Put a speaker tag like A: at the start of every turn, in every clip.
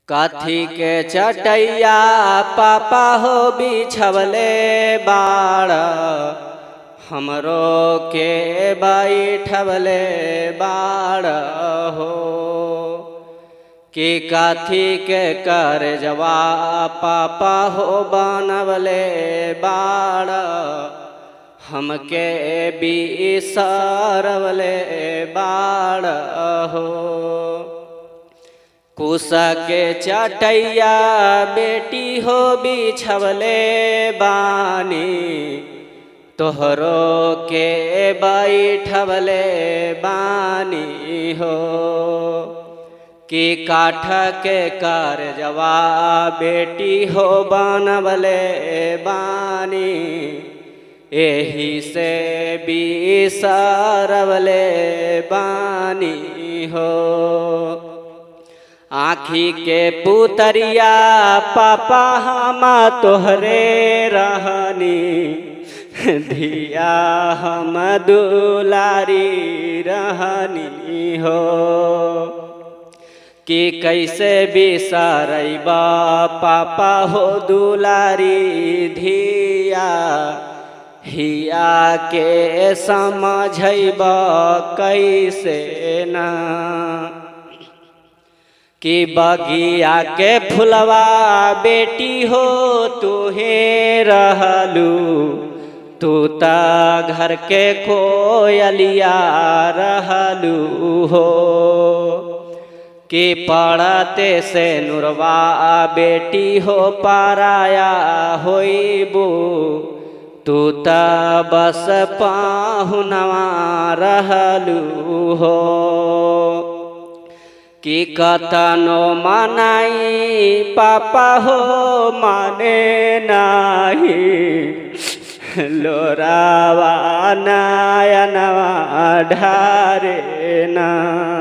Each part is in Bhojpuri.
A: काथी के चटैया पापा हो बिछवले बाड़ हमरो के बैठवले बाड़ हो कि काथी के कर जवा पापा हो बनवले बाड़ हमके बिसरवले बाड़ हो कुसा के चटैया बेटी हो बिछवले बानी तोहरो के बैठवले बानी हो कि काठ के कर जवा बेटी हो बनवले बानी एही से बिसरवले बानी हो आँखी के पुतरिया पापा हम तोहरे रहनी धिया हम दुलारी रहनी हो कि कैसे बिसरैबा पापा हो दुलारी धिया हिया के समझैब कैसे ना कि बगिया के फुलवा बेटी हो तुहे रहलू तू त घर के कोयलिया रहलू हो कि पढ़ते से नुरवा बेटी हो पाराया होइबू तू त बस पाहुनवा रहलू हो कि कतनो मनाई पापा हो माने नाही लोरावा नयनवा ढारे ना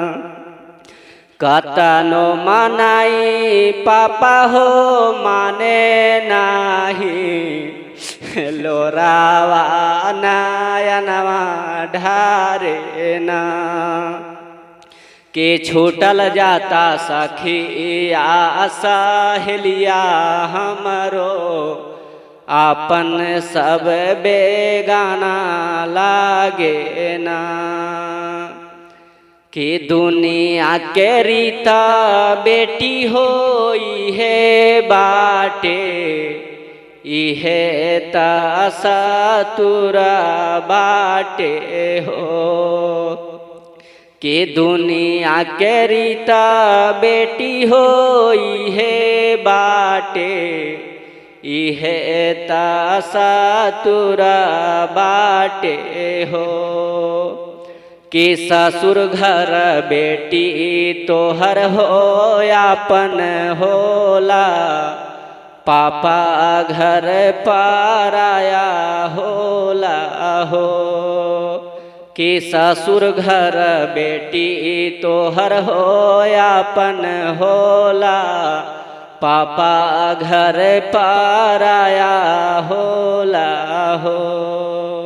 A: कतनो मनाई पापा हो माने नाही लोरावा नयनवा ढारे ना के छूटल जाता सखिया सहेलिया हमरो आपन सब बेगाना लागे ना कि दुनिया के रीता बेटी हो इहे बाटे इहे तसतुरा बाटे हो कि दुनिया के रीता बेटी हो इहे बाटे इहे तसतुरा बाटे हो कि ससुर घर बेटी तोहर हो यापन होला पापा घर पाराया होला हो कि ससुर घर बेटी तोहर हो यापन होला पापा घर पाराया होला हो